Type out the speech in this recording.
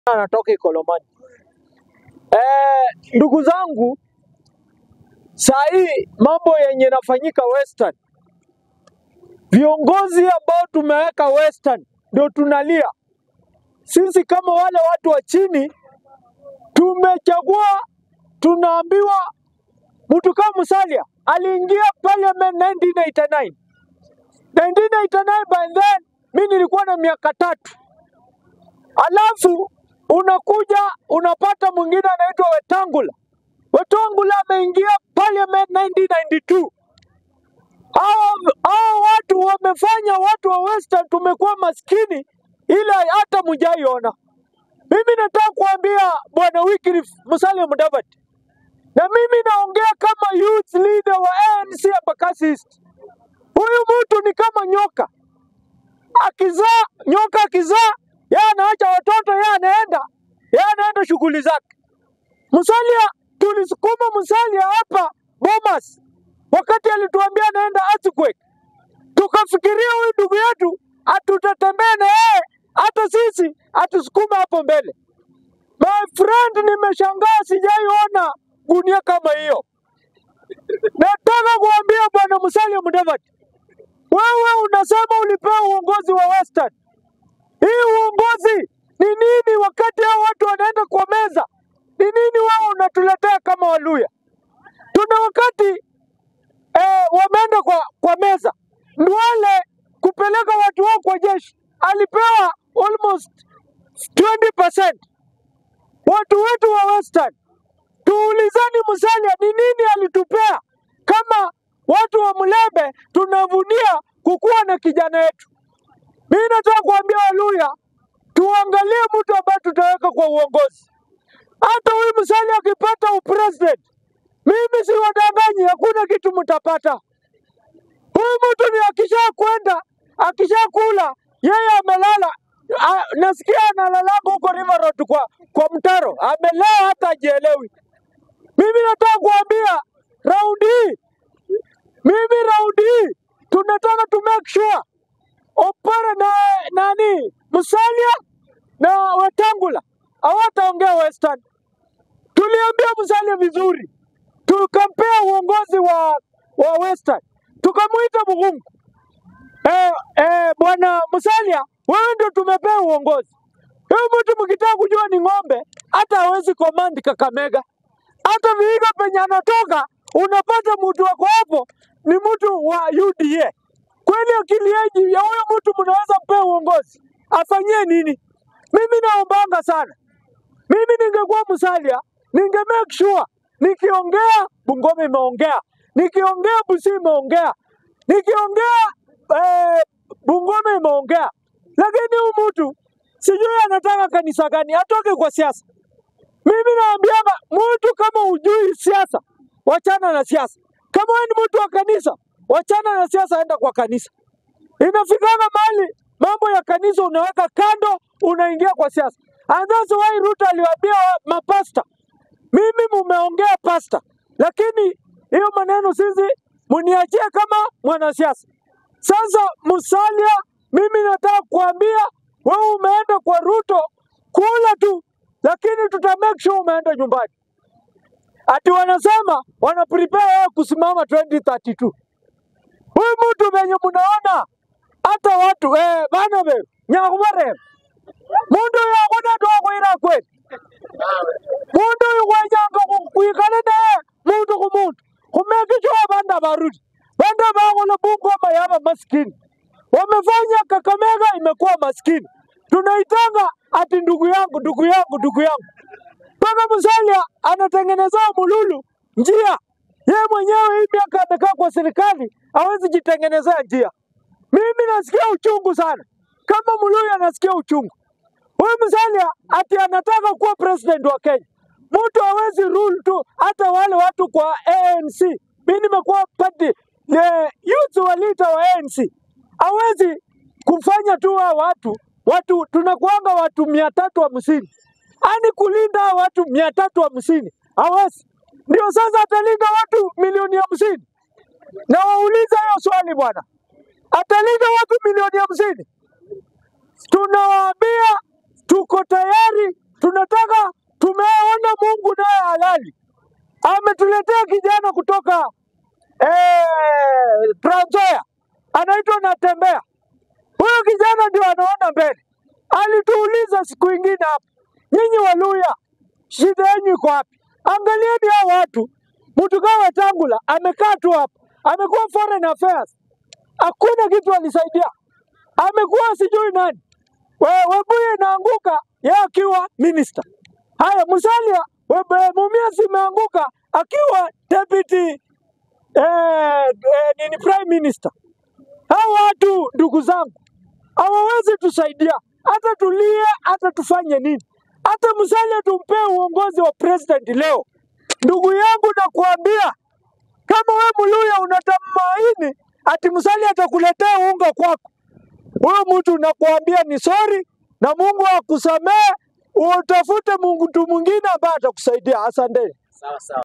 anatoka Ikolomani. Eh, ndugu zangu, saa hii mambo yenye inafanyika Western, viongozi ambao tumeweka Western ndio tunalia. Sisi kama wale watu wa chini tumechagua, tunaambiwa mtu kama Musalia aliingia parliament 1989. 1989 by then mi nilikuwa na miaka tatu, alafu unakuja unapata mwingine anaitwa Wetangula. Wetangula ameingia parliament 1992. Hao hao watu wamefanya watu wa Western tumekuwa maskini ile hata mjaiona. Mimi nataka kuambia bwana Wycliffe Musalia Mudavadi, na mimi naongea kama youth leader wa ANC Embakasi East. Huyu mtu ni kama nyoka, akizaa nyoka akizaa, yeye anaacha watoto, yeye anaenda yeye anaenda shughuli zake. Musalia tulisukuma Musalia hapa Bomas wakati alituambia anaenda earthquake, tukafikiria huyu ndugu yetu hatutatembea na yeye, hata sisi atusukume hapo mbele. My friend, nimeshangaa sijaiona gunia kama hiyo. Nataka kuambia bwana Musalia Mudavadi, wewe unasema ulipewa uongozi wa Western. Hii uongozi ni nini wakati hao watu wanaenda kwa meza? Ni nini wewe unatuletea kama Waluya? Tuna wakati eh, wameenda kwa, kwa meza, Ndwale kupeleka watu wao kwa jeshi alipewa almost 20%. Watu wetu wa Western, tuulizeni Musalia ni nini alitupea kama watu wa Mlebe tunavunia kukuwa na kijana yetu. Mimi nataka kuambia Waluya tuangalie mtu ambaye tutaweka kwa uongozi. Hata huyu Musalia akipata upresident, mimi si wadanganyi, hakuna kitu mtapata. Huyu mtu ni akisha kwenda akisha kula, yeye amelala. A, nasikia analalanga huko River Road kwa, kwa mtaro, amelea hata ajielewi. Mimi nataka kuambia raundi hii, mimi raundi hii tunataka tu make sure Opara na nani Musalia na Wetangula hawataongea Western. Tuliambia Musalia vizuri, tukampea uongozi wa, wa Western, tukamuita Mugungu. Eh, eh, bwana Musalia, wewe ndio tumepea uongozi. Huyu mtu mkitaka kujua ni ng'ombe, hata hawezi command Kakamega. Hata Vihiga penye anatoka unapata mtu wako hapo ni mtu wa UDA. Kweli akili yeji ya huyo mtu mnaweza mpea uongozi afanyie nini? Mimi naombanga sana, mimi ningekuwa Musalia ninge make sure nikiongea Bungoma imeongea, nikiongea Busia imeongea, nikiongea eh, Bungoma imeongea, lakini huyu mtu sijui anataka kanisa gani, atoke kwa siasa. Mimi naambianga mtu kama hujui siasa, wachana na siasa. Kama wewe ni mtu wa kanisa, wachana na siasa, enda kwa kanisa. Inafikanga mahali mambo ya kanisa unaweka kando, unaingia kwa siasa. And that's why Ruto aliwaambia wa- mapasta, mimi mumeongea pasta, lakini hiyo maneno sisi muniachie kama mwanasiasa. Sasa Musalia, mimi nataka kuambia wewe umeenda kwa Ruto kula tu, lakini tuta make sure umeenda nyumbani. Ati wanasema wana prepare wewe kusimama 2032. Huyu mtu venye mnaona hata watu eh, bana be nyakubare mundu yakuna twakwira kweli mundu yukwanyanga kwikale naye mundu ku mundu kumekichwa banda barudi banda bakola Bungoma yaba maskini wamefanya Kakamega imekuwa maskini tunaitanga ati ndugu yangu ndugu yangu ndugu yangu mpaka Musalia anatengeneza Mululu njia yeye mwenyewe hii miaka amekaa kwa serikali hawezi jitengenezea njia mimi nasikia uchungu sana kama Muluya anasikia uchungu Huyu Musalia ati anataka kuwa president wa Kenya. Mtu hawezi rule tu hata wale watu kwa ANC. Mimi nimekuwa party the youth wa leader wa ANC. Hawezi kufanya tu hao watu watu tunakuanga watu mia tatu hamsini ani kulinda hao watu mia tatu hamsini hawezi. Ndio sasa atalinda watu milioni hamsini. Na wauliza hiyo swali bwana, atalinda watu milioni hamsini? Tunawaambia tuko tayari tunataka tumeona Mungu naye halali ametuletea kijana kutoka eh, Trans Nzoia anaitwa Natembea. Huyo kijana ndio anaona mbele. Alituuliza siku ingine hapa, nyinyi Waluya, shida yenu iko wapi? Angalieni hao watu. Mtu kama Wetangula amekaa tu hapa, amekuwa foreign affairs, hakuna kitu alisaidia, amekuwa sijui nani. We- Webuye inaanguka yeye akiwa minister. Haya, Musalia Webe- Mumias imeanguka akiwa deputy eh, eh, nini prime minister. Hao watu ndugu zangu hawawezi tusaidia, hata tulie, hata tufanye nini, hata Musalia tumpee uongozi wa president leo. Ndugu yangu, nakuambia kama we Muluya unatamaini ati Musalia atakuletea unga kwako, huyo mtu nakuambia ni sorry, na Mungu akusamee, utafute Mungu mtu mwingine ambaye atakusaidia. Asante. Sawa sawa.